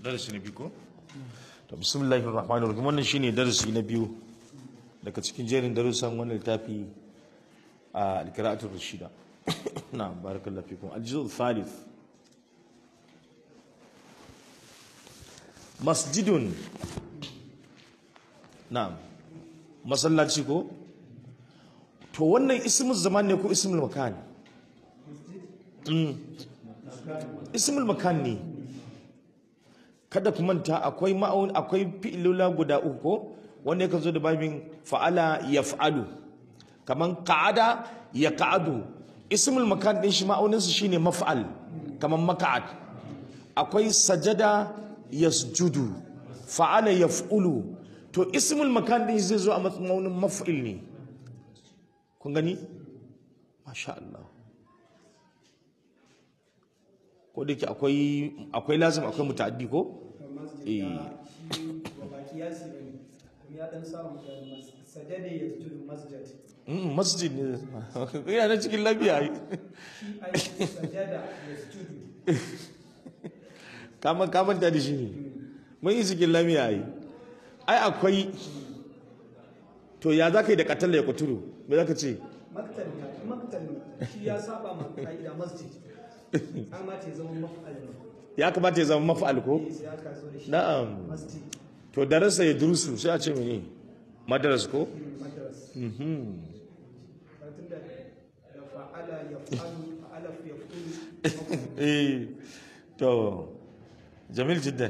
darasi na biyu ko to bismillahir rahmanir rahim wannan shine darasi na biyu daga cikin jerin darussan wannan littafi a alqira'atul rashida na barakallahu fikum aljuz'u thalith masjidun na'am masallaci ko to wannan ismul zaman ne ko ismul makan ismul makan ne kada ku manta akwai ma'aun akwai fi'ilula guda uku ko wanda yakan zo da babin fa'ala yaf'alu kaman qa'ada ya qa'adu ismul makan din shi ma'aunin su shine maf'al kaman maka'ad akwai sajada yasjudu fa'ala yaf'ulu to ismul makan din zai zo a matsayin maf'il ne kun gani masha Allah ko da ke akwai akwai lazim akwai muta'addi ko eh masjid ne yana na cikin lafiya kama kamanta da shi ne mun yi cikin lafiya yi ai akwai to ya za ka yi da katalla ya kuturu me za ka ce maktal maktal shi ya saba ma ka'ida masjid amma ce zama maf'al ne ya kamata ya zama maf'al ko sai aka so da shi na'am masjid to darasa ya durusu sai a ce mene madaras ko madras mhm tun da da fa'ala yaf'alu fa'ala yaf'ulu eh to jamil jiddan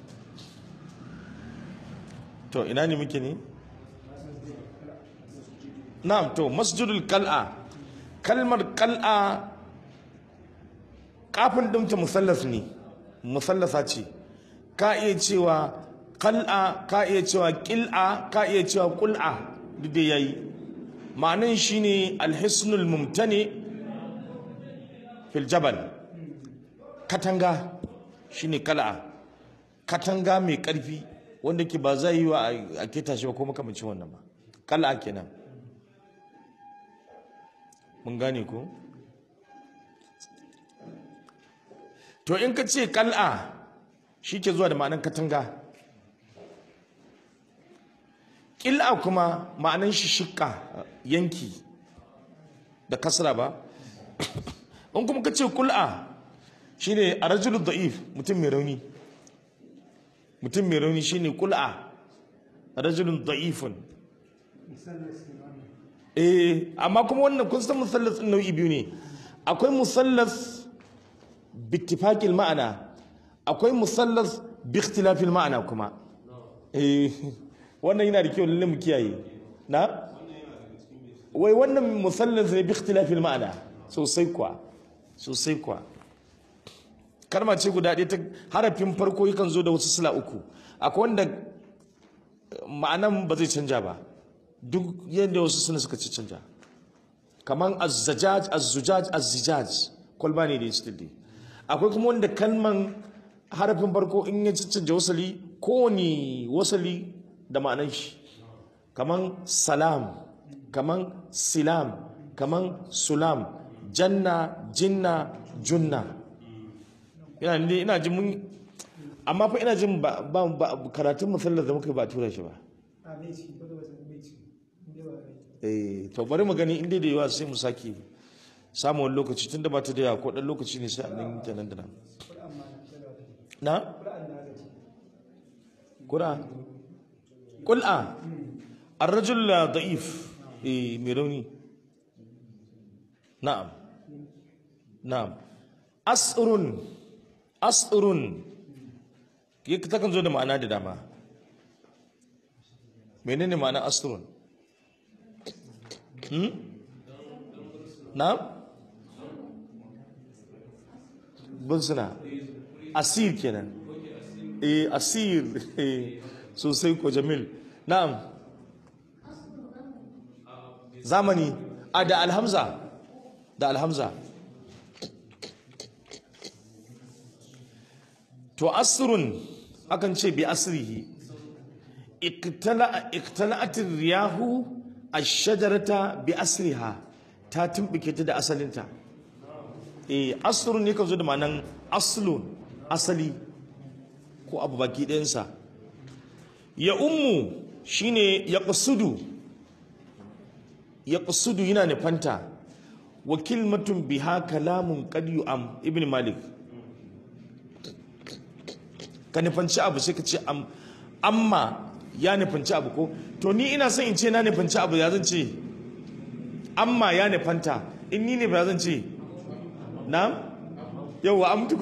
to ina ne muke ne na'am to masjidul qal'a kalmar qal'a kafin dinta musallas ne musallasa ce ka iya cewa qal'a ka iya cewa qil'a ka iya cewa qul'a duk da yayi ma'anin shine alhisnul mumtani fil jabal katanga shine kala katanga mai karfi wanda ke ba zai yi wa a keta shi ba ko makamancin wannan ba kala kenan mun gane ko to in ka ce kal'a shi ke zuwa da ma'anan katanga ƙil'a kuma ma'anan shi shikka yanki da kasra ba in kuma ka ce kul'a shine a rajulun da'if mutum mai rauni mutum mai rauni shine kul'a rajulun da'ifun eh amma kuma wannan kun san musallas ɗin nau'i biyu ne akwai musallas bittifaqil ma'ana akwai musallas bi ikhtilafil ma'ana kuma eh wannan yana da kyau lalle mu kiyaye na wai wannan musallas ne bi ikhtilafil ma'ana sosai kuwa sosai kuwa kalma ce guda ɗaya ta harafin farko yakan zo da wasu sila uku akwai wanda ma'anan ba zai canja ba duk yadda wasu suna suka ci canja kaman azzajaj azzujaj azzijaj kwalba ne da ya ci akwai kuma wanda kalman harafin farko in ya ci canja wasali kowane wasali da ma'anan shi kaman salam kaman silam kaman sulam janna jinna junna ina ne ina jin mun amma fa ina jin ba ba ba- karatun musallar da muka yi ba a tura shi ba a bai ciki ko da wasu bai ciki inda ba bai eh to bari mu gani inda da yawa sai mu sake samun wani lokaci tunda ba ta da yawa ko dan lokaci ne sai a nan ta nan da nan Qur'an ma na da wata na Qur'an da aka ce qur'an qul'a ar-rajul da'if eh mai rauni na'am na'am asrun asrun yake takan zo da ma'ana da dama menene ma'ana asrun hmm na'am bunsuna asir kenan eh asir eh sosai ko jamil na'am zamani a da alhamza da alhamza to asrun akan ce bi asrihi iktala iktala'atir riyahu ash-shajarata bi asriha ta tumbike ta da asalinta eh asrun ne kan zo da ma'anan aslun asali ko abu baki ɗayansa ya ummu shine ya ƙasudu ya ƙasudu yana nufanta wa kilmatun biha kalamun qad yu'am ibn malik ka nufanci abu sai ka ce am amma ya nufanci abu ko to ni ina son in ce na nufanci abu ya zan ce amma ya nufanta in ni ne ba zan ce na yauwa amtu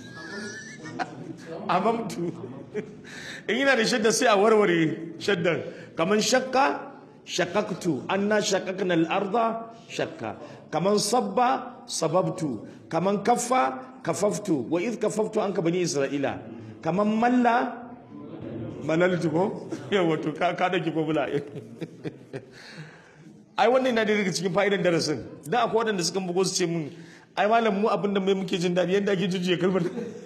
amamtu in yana da shadda sai a warware shaddan kamar shakka shakaktu anna shakakna al-arda shakka kaman sabba sababtu kaman kaffa kafaftu wa id kafaftu anka bani isra'ila kaman malla malaltu ko yawa to ka ka dake ko bula ai wannan na da daga cikin fa'idan darasin dan akwai wadanda suka bugo su ce mun ai malam mu abinda mai muke jin dadi yanda ake jujjuya kalmar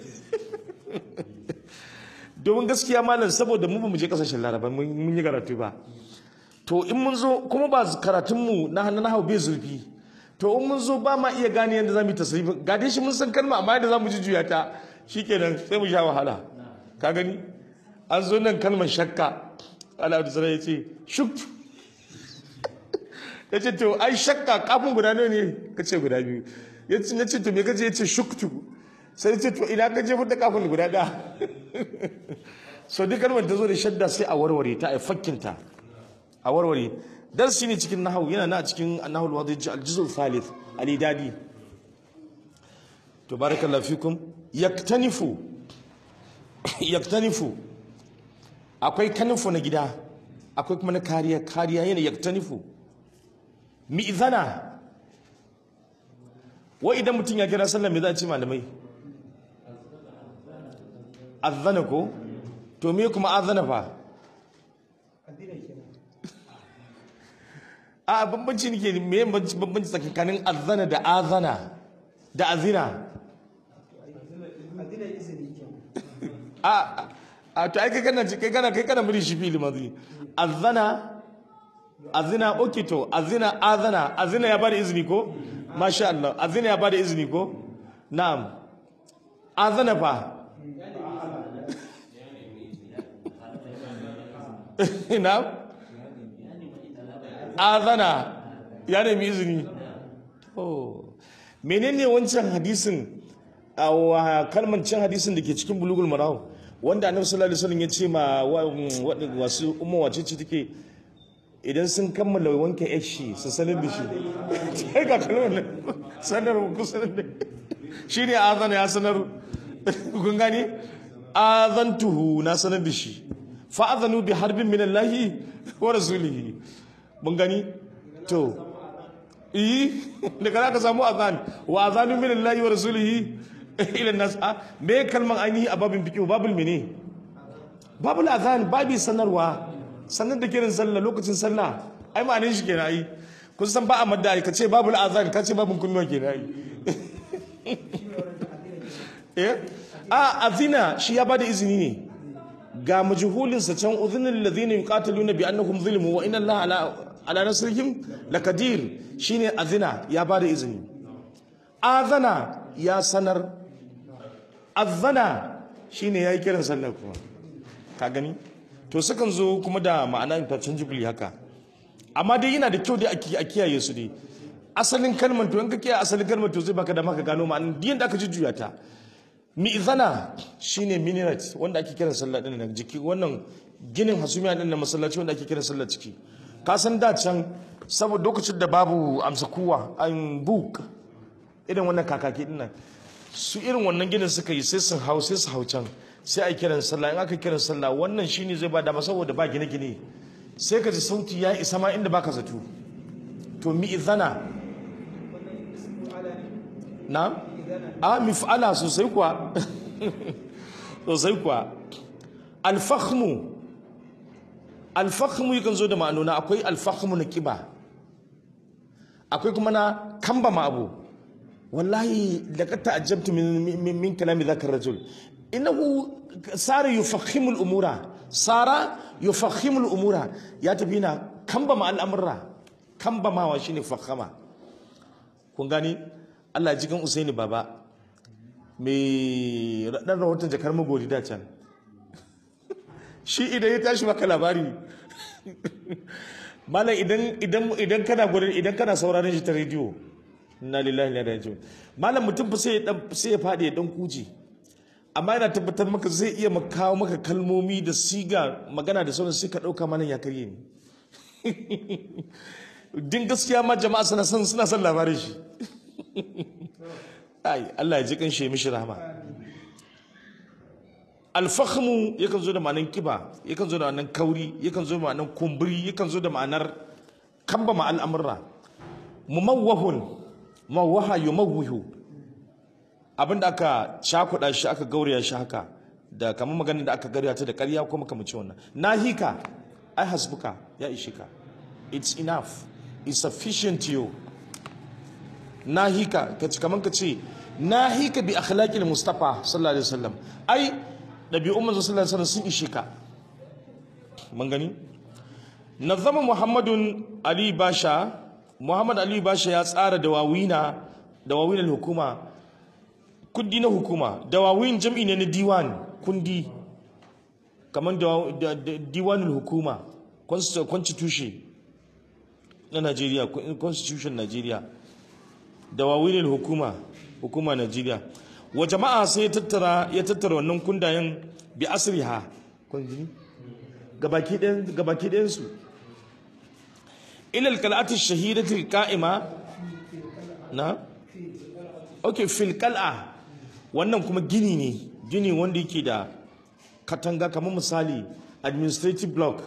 domin gaskiya malam saboda mu ba mu je kasashen laraba mun yi karatu ba to in mun zo kuma ba karatunmu na hannun hau bai zurfi to in mun zo ba ma iya gane yadda za mu yi tasirifi ga dai shi mun san kalma amma yadda za mu jujjuya ta shikenan sai mu sha wahala ka gani an zo nan kalmar shakka ala da ya ce shuktu ya ce to ai shakka kafin guda ne ka ce guda biyu ya ce to me ka ce ya ce shuktu sai ce to ina ka jefar da kafin guda ɗaya so duk kalmar ta zo da shadda sai a warware ta a fakkinta a warware darsi ne cikin nahawu yana na cikin nahawul wadij al-juz'u thalith al-idadi to barakallahu fikum yaktanifu yaktanifu akwai kanifu na gida akwai kuma na kariya kariya yana yaktanifu mi'zana wa idan mutum ya kira sallah me za a ce malamai azana ko to me kuma azana fa a bambanci nake me bambanci tsakanin azana da azana da azina a a to ai kai kana kai kana kai kana muri shi fili mazi azana azina okay to azina azana azina ya bada izini ko masha Allah azina ya bada izini ko na'am azana fa na'am azana ya nemi izini to menene wancan hadisin a kalmar cin hadisin da ke cikin bulugul maraw wanda annabi sallallahu alaihi wasallam ya ce ma wasu umma wace ce take idan sun kammala wanke yashi su sanar da shi sai ga kalmar nan sanar ku sanar da shi ne azana ya sanar kun gani azantuhu na sanar da shi fa azanu bi harbin min Allah wa rasulihi mun gani to eh daga ka samu azan wa azanu min Allah wa rasulihi ila nas me kalman ainihi a babin fiqh babul mene babul azan babi sanarwa sanar da kiran sallah lokacin sallah ai ma'anin shi kenan ai kun san ba a madda ai kace babul azan kace babun kunnuwa kenan ai eh a azina shi ya bada izini ne ga majhulin sa can udhunil ladhina yuqataluna bi annahum zulmu wa inna allaha ala ala nasrihim lakadir shine azina ya bada izini azana ya sanar azana shine yayi kiran sallah kuma ka gani to sukan zo kuma da ma'ana interchangeably haka amma dai yana da kyau dai a kiyaye su dai asalin kalmar to in ka kiyaye asalin kalmar to zai baka da maka gano ma'anar diyan da aka jujjuya ta mi'zana shine minaret wanda ake kiran sallah din nan jiki wannan ginin hasumiya din na masallaci wanda ake kiran sallah ciki ka san da can saboda lokacin da babu amsa kuwa an book irin wannan kakaki din nan su irin wannan ginin suka yi sai sun hau sai su hau can sai a kiran sallah in aka kiran sallah wannan shine zai ba dama saboda ba gine-gine sai ka ji sauti ya isa ma inda baka zato to mi'zana na a mif'ala sosai kuwa sosai kuwa alfahmu alfahmu yakan zo da ma'anona akwai alfahmu na kiba akwai kuma na kamba ma abu wallahi da ka ta'ajjabtu min min kalami zaka rajul innahu sara yufahhimu al-umura sara yufahhimu al-umura ya tafi na kamba ma al'amura kamba ma wa shine fahama kun gani Allah jikin Usaini baba mai raɗar rahoton jakar magori da can shi idan ya tashi maka labari malam idan idan idan kana gurin idan kana sauraron shi ta rediyo inna lillahi wa inna ilaihi raji'un malam mutum fa sai ya dan sai ya fadi ya dan kuje amma yana tabbatar maka zai iya maka kawo maka kalmomi da siga magana da sauran sai ka dauka malam ya karye ne din gaskiya ma jama'a suna son suna son labarin shi ai Allah ya ji kan shi ya mishi rahama alfahmu yakan zo da ma'anar kiba yakan zo da ma'anar kauri yakan zo da ma'anar kumburi yakan zo da ma'anar kamba ma al'amurra mumawwahun mawwaha yumawwihu abinda aka cakuɗa shi aka gauraya shi haka da kamar maganar da aka gauraya ta da ƙarya ko makamacin wannan nahika ai hasbuka ya ishe ka it's enough it's sufficient to you nahika kace kaman kace nahika bi akhlaqil mustafa sallallahu alaihi wasallam ai dabi'un manzo sallallahu alaihi wasallam sun ishe ka mun gani nazama muhammadun ali basha muhammad ali basha ya tsara dawawina dawawin hukuma kundi na hukuma dawawin jam'i ne na diwan kundi kamar diwanul hukuma constitution na Najeriya constitution Najeriya dawawin hukuma hukuma Najeriya wa jama'a sai ya tattara ya tattara wannan kundayen bi asriha kun ji gabaki ɗayan gabaki ɗayan su ila alqal'ati shahidati alqa'ima na okay fil qal'a wannan kuma gini ne gini wanda yake da katanga kamar misali administrative block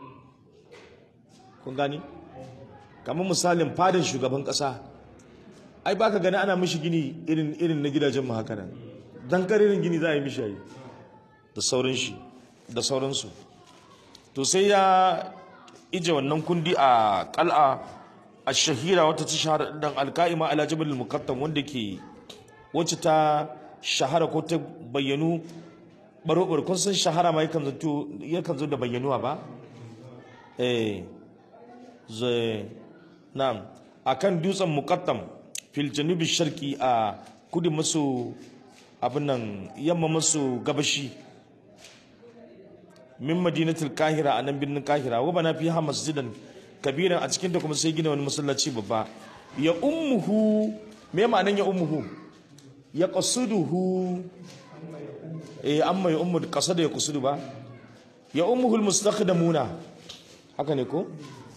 kun gani kamar misalin fadin shugaban kasa ai baka gani ana mishi gini irin irin na gidajen mu haka nan dan karirin gini za a yi mishi yi da sauran shi da sauransu to sai ya ije wannan kundi a kal'a a shahira wata ta shahara dan alka'ima ala jabal muqattam wanda ke wacce ta shahara ko ta bayyanu baro kun san shahara ma yakan zo yakan zo da bayyanuwa ba eh zai na'am akan dutsen muqattam fil janubi sharqi a kudu maso abin nan yamma maso gabashi min madinatul kahira a nan birnin kahira wa bana fi ha masjidan kabiran a cikin da kuma sai gina wani masallaci babba ya ummuhu me ma'anan ya ummuhu ya qasuduhu eh amma ya ummu qasada ya qasudu ba ya ummuhu almustakhdamuna haka ne ko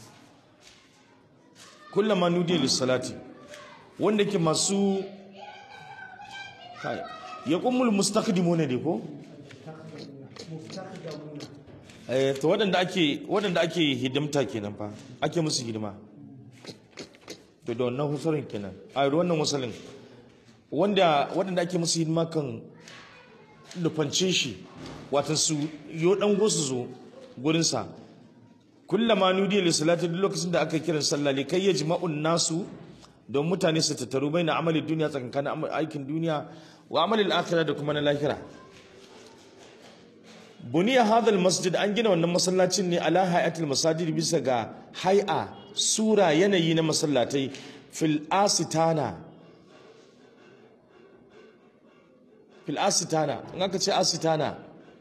kullama nudiya lis-salati wanda ke masu kai ya ummul mustakhdimuna ne ko eh to waɗanda ake waɗanda ake hidimta kenan fa ake musu hidima to da wannan husarin kenan a wannan wasalin wanda waɗanda ake musu hidima kan nufance shi watan su yo dan gosu zo gurin sa kullama nudiya li salati duk lokacin da aka kiran sallah li kai yajma'un nasu don mutane su tattaru baina amali duniya tsakankanin aikin duniya wa amalil akhirah da kuma na lahira buniya hadal masjid an gina wannan masallacin ne ala hayatul masajid bisa ga hay'a sura yanayi na masallatai fil asitana fil asitana in aka ce asitana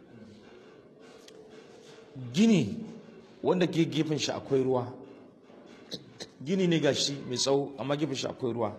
gini wanda ke gefen shi akwai ruwa gini ne gashi mai tsawo amma gefen shi akwai ruwa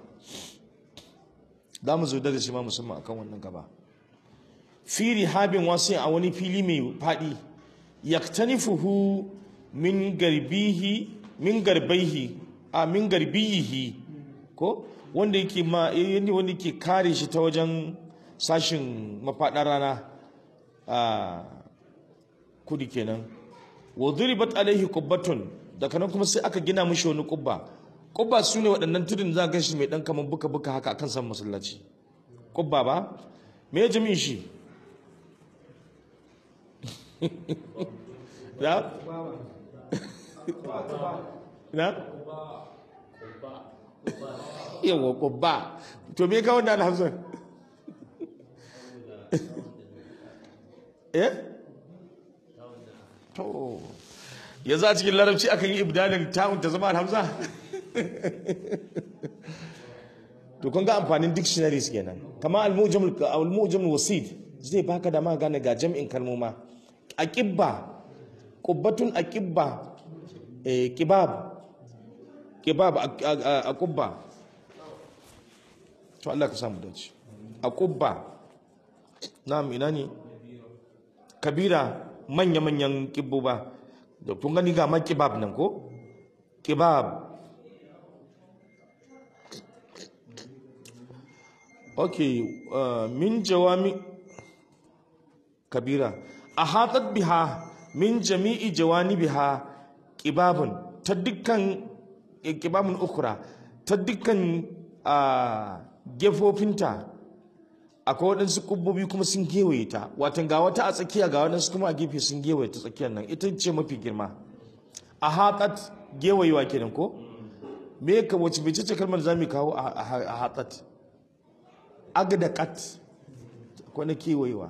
za mu zo da shi ma musamman akan wannan gaba fi rihabin wasu a wani fili mai faɗi yaktanifuhu min garbihi min garbaihi a min garbiyihi ko wanda yake ma yanda wanda yake kare shi ta wajen sashin mafaɗar rana a kudi kenan wa duribat alaihi qubbatun daga nan kuma sai aka gina mishi wani kubba kubba su ne waɗannan tudun za ga shi mai ɗan kamar buka buka haka akan san masallaci kubba ba me ya jami'in shi na? na? yawa kubba to me ka wanda alhamsan eh? to yanzu a cikin larabci akan yi ibdalin ta'un ta zama alhamza to kun ga amfanin dictionaries kenan kama al-mujam al-wasid zai baka da ma gane ga jam'in kalmoma aqibba qubbatun aqibba eh kibab kibab a kubba to Allah ka samu dace a kubba na'am ina ne kabira manya-manyan kibbuba da kun gani ga ma kibab nan ko kibab okay uh, min jawami kabira a hatat biha min jami'i jawani biha kibabun ta dukkan kibabun ukura ta dukkan a gefofinta akwai waɗansu ƙubbobi kuma sun gewaye ta watan ga wata a tsakiya ga waɗansu kuma a gefe sun gewaye ta tsakiyar nan ita ce mafi girma a haƙat gewayewa kenan ko me ka wace bai ce kalmar za mu kawo a haƙat agda kat akwai na kewayewa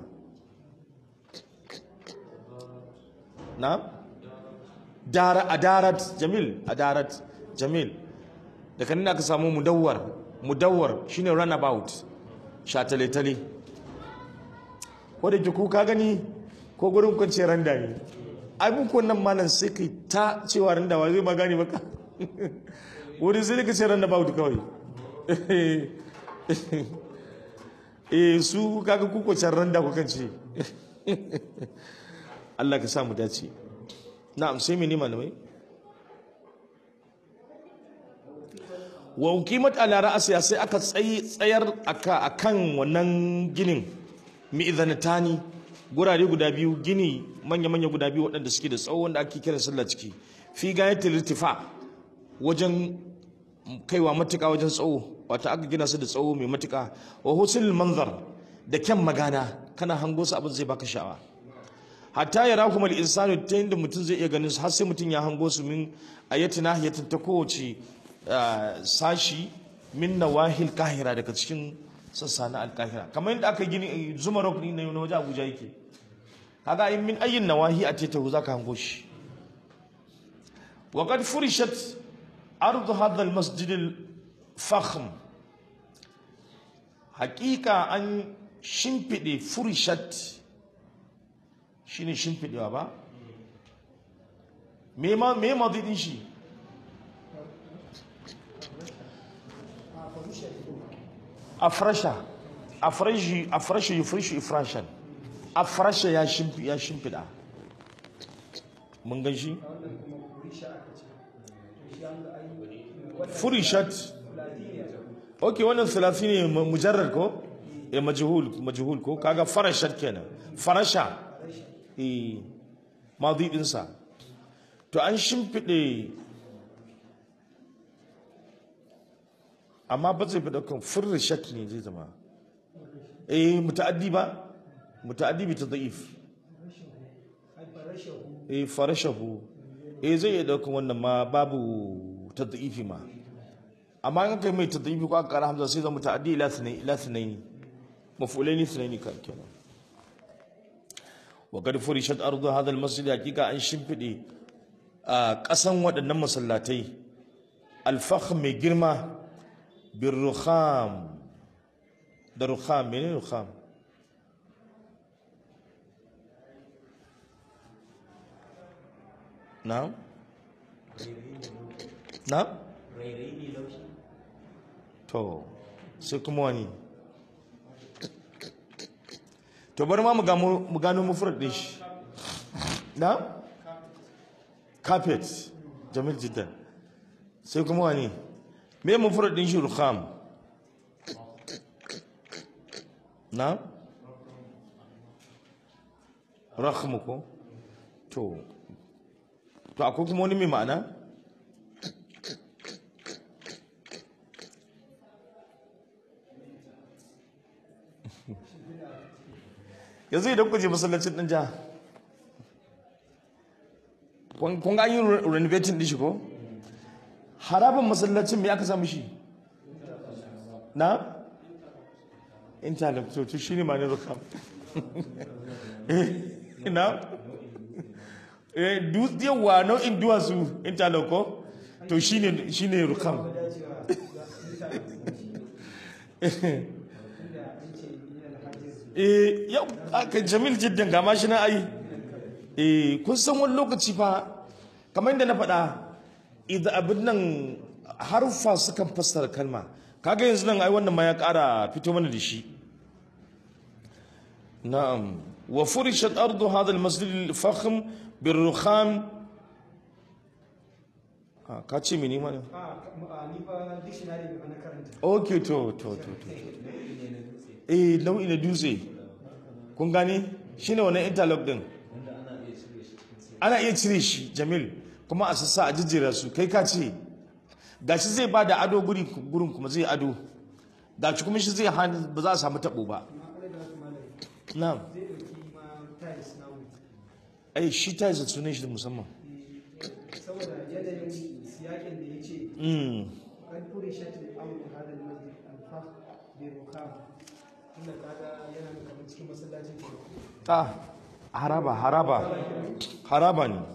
na dara adarat jamil adarat jamil da kanin aka samu mudawwar mudawwar shine runabout shatale-tale ko da ke kuka gani ko gurin kwanciyar randa ne abubuwan nan malam sai kai ta cewa randa wa zai magani baka wuri sai ka ce randa ba kawai eh su kaga ku kwanciyar randa ku kan ce Allah ka sa mu dace na'am sai mene malamai wa uqimat ala ra'siha sai aka tsayar aka akan wannan ginin mi'zanatani gurare guda biyu gini manya manya guda biyu waɗanda suke da tsawo wanda ake kira sallah ciki fi gayatil irtifa wajen kaiwa matuƙa wajen tsawo wato aka gina su da tsawo mai matuƙa wa husnul manzar da kyan magana kana hango su abin zai baka sha'awa hatta ya rahu mal insanu ta yadda mutum zai iya ganin su har sai mutum ya hango su min ayatina yatin ta kowace sashi min nawahil kahira daga cikin sassa na alkahira kamar yadda aka gini zuma rock ne na waje abuja yake kaga in min ayyin nawahi a tetahu zaka hango shi wa qad furishat ardu hadha almasjid alfakhm haqiqa an shimfide furishat shine shimfidewa ba me ma me madidin shi afrasha afrashi afrasha yufrishu ifrashan afrasha ya shimfi ya shimfida mun gan shi furishat okay wannan thalathi ne mujarrad ko eh majhul majhul ko kaga farashat kenan farasha eh madi din sa to an shimfide amma ba zai fi daukan furishat ne zai zama eh muta'addi ba muta'addi bi tadhif eh farashahu eh zai iya daukan wannan ma babu tadhifi ma amma in kai mai tadhifi ko aka kara hamza sai zama muta'addi ila sunaini ila sunaini maf'ulaini sunaini kan kenan wa qad furishat ardu hadha almasjid hakika an shimfide a kasan waɗannan masallatai alfakh mai girma بالرخام ده رخام منين رخام نعم نعم to sai kuma wani to bari ma mu gano mufrad din shi na carpet jamil jiddan sai kuma wani me mufrad din shi rukham na rakhmu ko to to akwai kuma wani mai ma'ana yanzu idan ku je masallacin ɗin jiha kun ga an yi renovating ɗin shi ko harabin masallacin me aka samu shi na interlock to to shine ma ne rukam na eh du yawa nau'in duwatsu interlock ko to shine shine rukam eh yau aka jamil jiddan ga mashi na ai eh kun san wani lokaci fa kamar yadda na faɗa idan abin nan harfa sukan fassara kalma kaga yanzu nan ai wannan ma ya ƙara fito mana da shi na'am wa furishat ardu hadha al-masjid al-fakhm bir-rukham ah ka ce mini mana a a, ni fa dictionary ne fa na karanta okay to to to to eh nau'i na dutse kun gane shine wannan interlock din ana iya cire shi jamil kuma a sassa a jijjera su kai ka ce gashi zai ba da ado guri gurin kuma zai ado gashi kuma shi zai hana ba za a samu tabo ba amma kare da wasu malai na'am zai ɗauki ma tiles na mu ai shi ta yi sunan shi da musamman saboda yanayin siyakin da ya ce mm. an fure shatin abu hadal masjid alfah bi rukam tunda kaga yana da kamar cikin masallacin ke ah haraba haraba haraba ne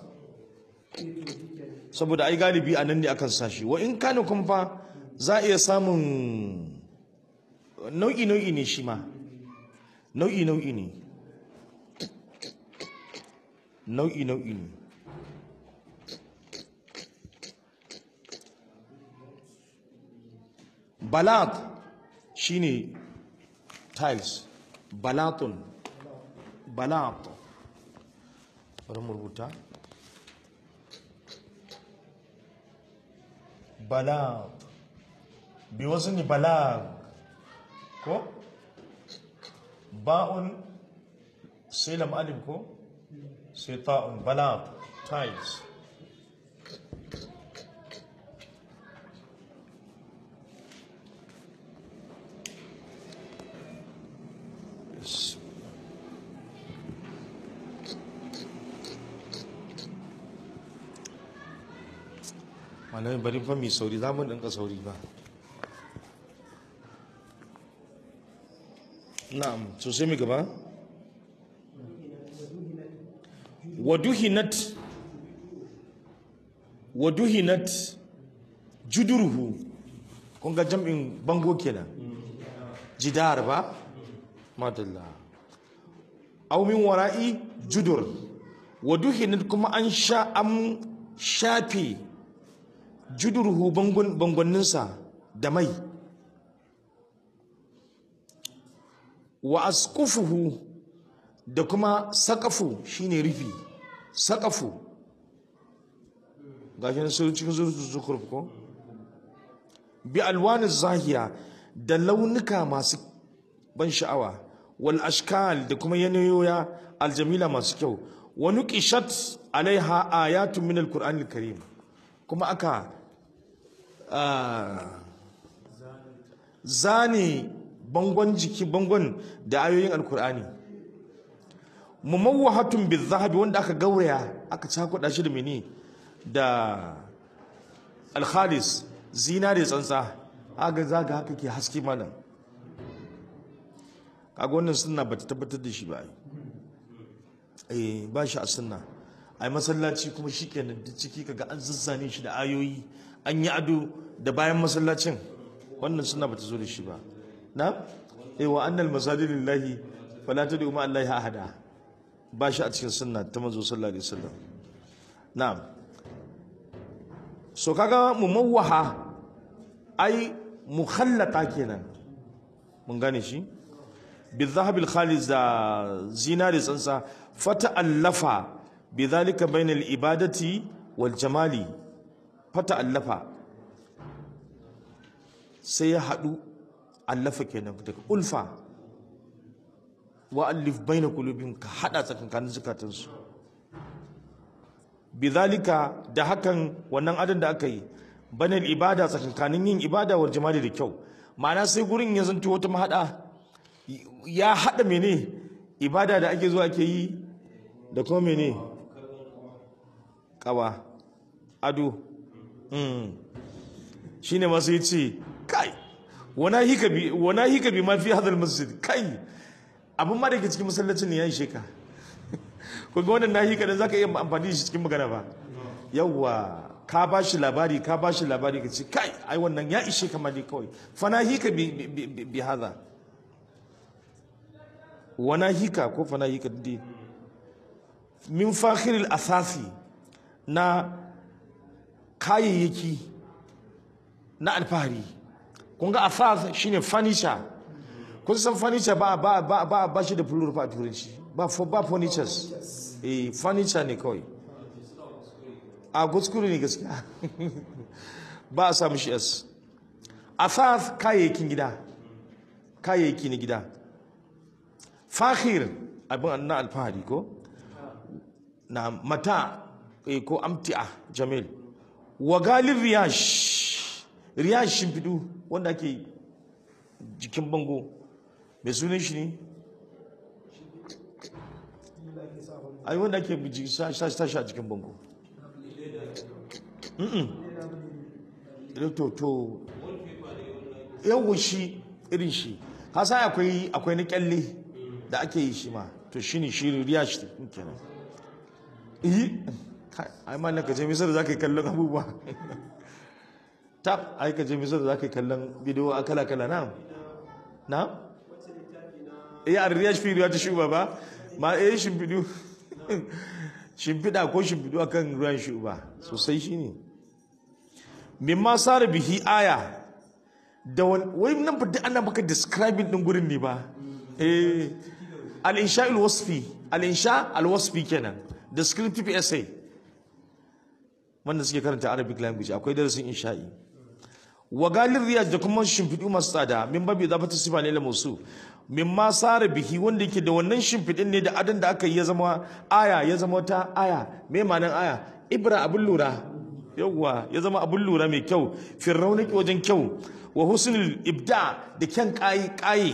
saboda ai galibi a nan ne akan sashi wa in kana kuma fa za a iya samun nau'i nau'i ne shi ma nau'i nau'i ne nau'i nau'i ne balat shine tiles balatun balat bari mu rubuta balat bi wasu ne balag ko ba'un sai lam alif ko sai ta'un balat tiles Yes. malamai bari fa mai sauri za mu ɗinka sauri ba na'am so sai mu gaba waduhinat waduhinat juduruhu kun ga jam'in bango kenan jidar ba madalla aw min wara'i judur waduhinat kuma an sha an shafe judurhu bangonninsa da mai wa askufuhu da kuma sakafu shine rufi sakafu gashi na sun cikin zukur ko bi alwanin zahiya da launuka masu ban sha'awa wal ashkal da kuma yanayoya aljamila masu kyau wa nuqishat alaiha ayatun min alqur'anil karim kuma aka ah, zane bangon jiki bangon da ayoyin alkur'ani mumawwahatun bizahabi wanda aka gauraya aka cakuɗa shi da mene da alkhalis zinare tsantsa haka zaga haka ke haske malam kaga wannan sunna bata tabbatar da shi ba ai eh ba shi a sunna ai masallaci kuma shikenan duk ciki kaga an zazzane shi da ayoyi an yi ado da bayan masallacin wannan sunna bata zo da shi ba na eh wa annal masajid lillahi fala tad'u ma allahi ahada ba shi a cikin sunna ta manzo sallallahu alaihi wasallam na'am so kaga mumawwaha ai mukhallata kenan mun gane shi بالذهب الخالص da zinari tsansa fata'allafa bidhalika bainal ibadati wal jamali fata'allafa sai ya hadu allafa kenan daga ulfa wa allif baina qulubihim ka hada tsakankanin zukatansu bidhalika da hakan wannan adan da aka yi bainal ibada tsakankanin yin ibada wal jamali da kyau ma'ana sai gurin ya zanto wata mahada ya haɗa mene ibada da ake zuwa ke yi da kuma mene kawa ado shi ne masu yi ce kai wana hika bi mafi hadar masjid kai abin ma da ke cikin masallacin ne ya yi sheka kuma wannan na hika da za ka iya amfani da shi cikin magana ba yawwa ka ba shi labari ka ba shi labari ka ce kai ai wannan ya ishe kama ne kawai fana hika bi hadar wana hika ko fana hika dai min fakhiril asasi na kayayyaki na alfahari kun ga asas shine furniture kun san furniture ba ba ba ba, ba shi da plural fa a turanci ba for ba furnitures eh furniture ne kawai a kuskure ne gaskiya ba a samu shi s asas kayayyakin gida kayayyaki na gida fakhir abin na alfahari ko na mata eh, ko amti'a jamil wa galin riyash riyash shimfidu wanda ake jikin bango mai sunan shi ne ai wanda ake ji- sa sa- sa shi a jikin bango Mm-mm. to to yawon shi irin shi hasa akwai akwai na kyalle da ake yi shi ma to shi ne shi riyash kenan yi ai ma ka je misar za ka yi kallon abubuwa ta ai ka je misar za ka yi kallon bidiyo a kala kala na na iya a riyash fi riya ta shuba ba ma eh shimfidu shimfida ko shimfidu akan ruwan shuba sosai shi ne mimma sara bihi aya da wani wai nan fa duk ana maka describing din gurin ne ba eh al-insha al-wasfi al-insha al-wasfi kenan descriptive essay wanda suke karanta arabic language akwai darasin insha'i wa galin riyaj da kuma shimfiɗu masu tsada min babi za ta sifa ne musu min ma sara bihi wanda yake da wannan shimfiɗin ne da adan da aka yi ya zama aya ya zama wata aya me ma'anar aya ibra abin lura yawwa ya zama abin lura mai kyau firraunaki wajen kyau wa husnul ibda da kyan kayi kayi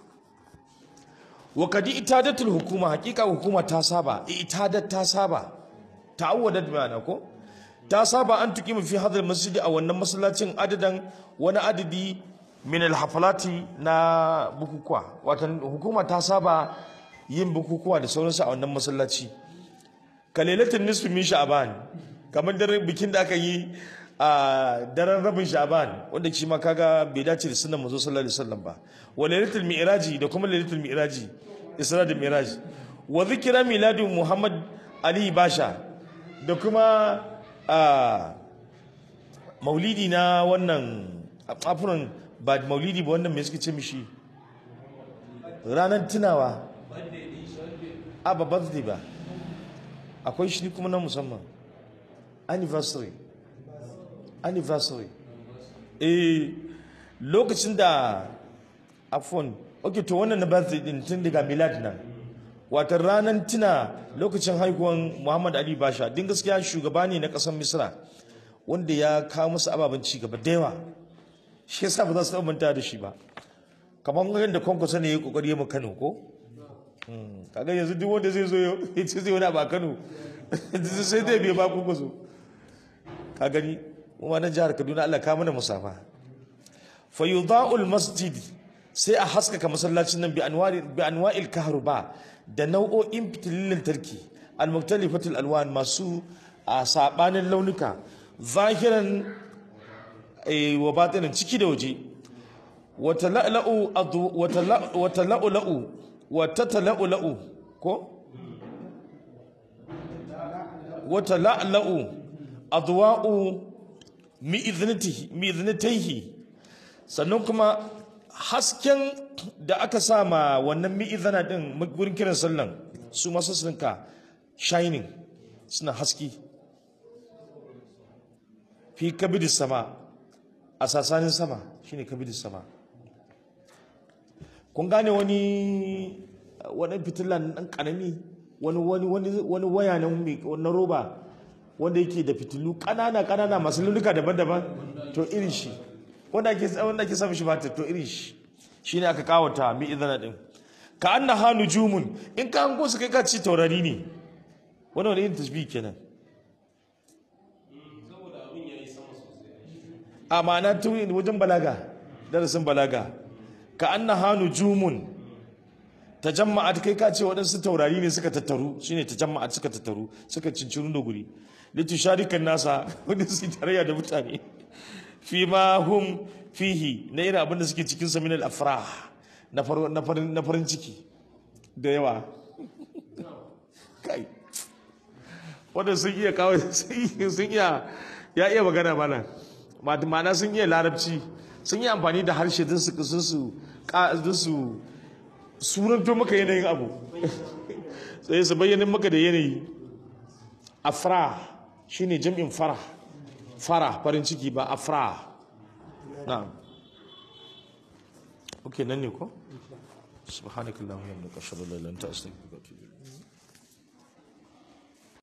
wa kadi itadatul hukuma hakika hukuma ta saba itadat ta saba ta'awwadat ma'ana ko ta saba an tuki fi hadal masjidi a wannan masallacin adadan wani adadi min alhafalati na bukukuwa watan hukuma ta saba yin bukukuwa da sauransu a wannan masallaci kalelatin nisfi min sha'ban kamar daren bikin da aka yi a daren rabin sha'ban wanda shi ma kaga bai dace da sunan manzo sallallahu alaihi wasallam ba wa lailatul mi'raji da kuma lailatul mi'raji isra da mi'raj wa zikra miladu muhammad ali basha da kuma a maulidi na wannan afuran ba maulidi ba wannan me suke ce mishi ranar tunawa a ba birthday ba akwai shi kuma na musamman anniversary anniversary eh lokacin da afon ok to wannan na birthday din tun daga milad nan wata ranar tuna lokacin haihuwan muhammad ali basha din gaskiya shugaba ne na kasar misra wanda ya kawo musu ababen ci gaba da yawa shi yasa ba za su taɓa manta da shi ba kamar yadda kwankwasa ne ya kokari ya mu kano ko Hmm, kaga yanzu duk wanda zai zo ya ce zai wani abu a kano sai zai biya ba kwankwaso ka gani kuma na jihar kaduna allah ka mana musafa fa yudha'ul masjid sai a haskaka masallacin nan bi anwari bi anwa'il kahruba da nau'o'in fitilin lantarki al-muktalifatul alwan masu a sabanin launuka zahiran eh, wa batinin ciki da waje wata la'la'u adu wata la- wata la'u wata tala'u ko wata la'la'u adwa'u mi'iznatihi mi'iznataihi sannan kuma hasken da aka sa ma wannan mi'izana din gurin kiran sallan su masu sunka shining suna haski fi kabidis sama a sasanin sama shine kabidis sama kun gane wani wani fitilan dan karami wani wani wani wani waya na mai- na roba wanda yake da fitilu kanana kanana masu launuka daban-daban to irin shi wanda ake wanda ake samun shi ba ta to irin shi shine aka kawata mi idana din ka annaha nujumun in ka hango su kai ka ci taurari ne wani wani irin tasbih kenan a ma'ana tun wajen balaga darasin balaga ka annaha nujumun tajamma'at kai ka ce waɗansu taurari ne suka tattaru shine tajamma'at suka tattaru suka cinciru da guri litusharikan nasa wanda su tarayya da mutane fi ma hum fihi na irin abin da suke cikin sa min al afrah na far- na farin na farin ciki da yawa kai wanda sun iya kawai sun iya ya iya magana mana ma'ana sun iya larabci sun yi amfani da harshe don su sun su don su sunanto maka yanayin abu sai su bayyana maka da yanayi afra shine jam'in fara fara farin ciki ba afra na'am okay nan ne ko subhanakallahumma wa bihamdika ashhadu an la ilaha illa anta astaghfiruka wa atubu ilayk